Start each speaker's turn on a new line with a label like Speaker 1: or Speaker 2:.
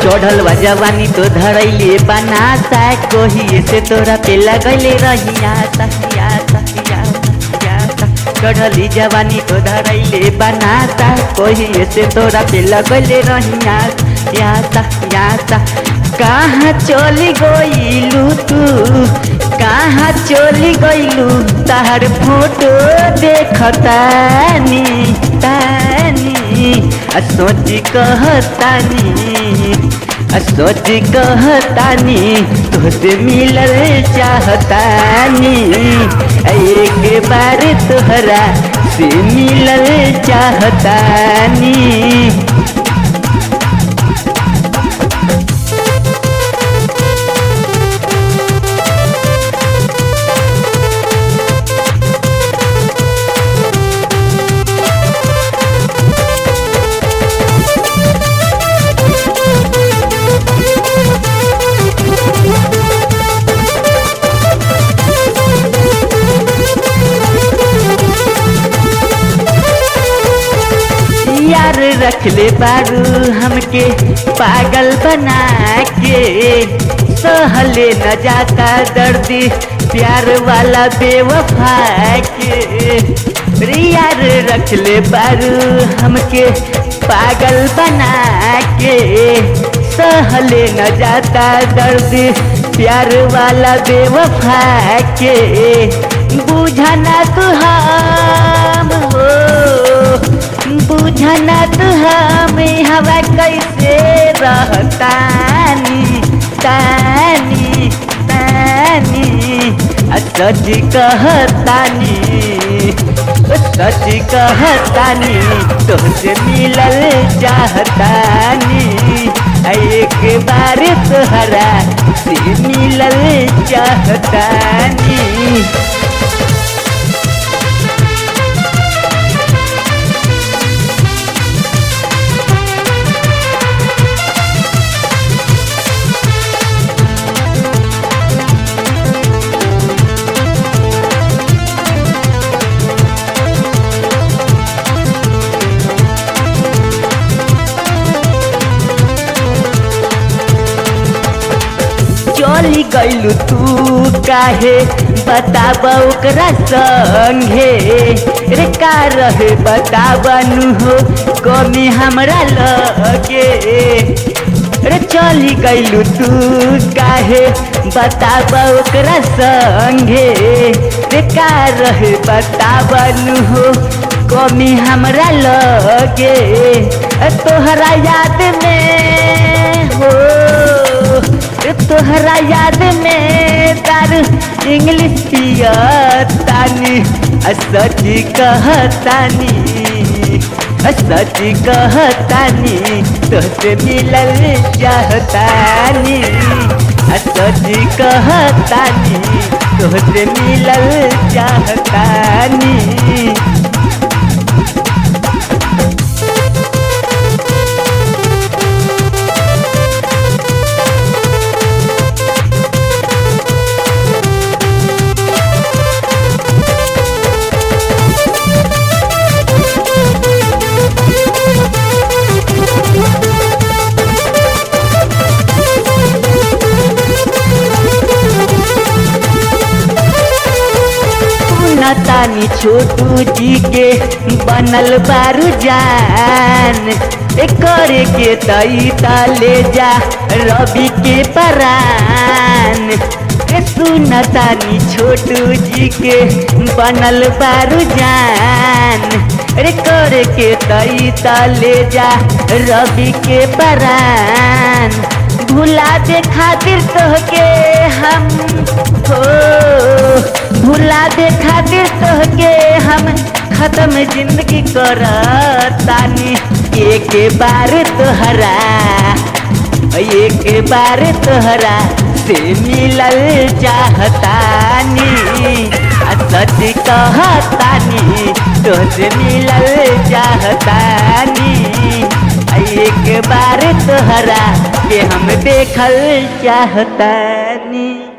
Speaker 1: चढ़ल बा जवानी तो धरैले बनाता कोही से तोरा पे लगैले रहिया तहिया तहिया तहिया चढ़ली जवानी तो धरैले बनाता कोही से तोरा पे लगैले रहिया या तहिया कहाँ चली गइलू तू कहाँ चली गइलू तार फोटो देखतानी तानी आ सोची कहतानी आ सोची कहतानी तोसे मिलल चाहतानी आ एक बार तोहरा से मिलल चाहतानी यार रखले बारू हमके पागल बना के सहले न जाता दर्दी प्यार वाला बेवफा के रे यार रखले बारू हमके पागल बना के सहले न जाता दर्द प्यार वाला बेवफा के बुझना तू हम हो बुझना तू हमें हवा कैसे रहतानी तानी तानी आ सच कहतानी सच कहतानी तोहसे मिलल चाहतानी आ एक बार तोहरा से मिलल चाहतानी चली गइलू तू काहे बताब ओकरा संगे रे का रहे बताबनु हो कमी हमरा लगे रे चली गइलू तू काहे बताब ओकरा संगे रे का रहे बताबनु हो कमी हमरा लगे तोहरा याद में हो तोहरा याद में तार इंग्लिश पियतानी सच कहतानी सच कहतानी तोसे मिलल चाहतानी सच कहतानी तोसे मिलल चाहतानी तानी छोटू जी के बनल बारू जान करे के तई ले जा रवि के परान सुनतानी छोटू जी के बनल बारू जान रे करे के तई ले जा रवि के परान भुला दे खातिर तोहके हम हो भुला दे खातिर तोहके हम खत्म जिंदगी करतानी एक बार तोहरा एक बार तोहरा से मिलल चाहतानी सच कहतानी तोहसे मिलल चाहतानी एक बार तोहरा के हम देखल चाहतानी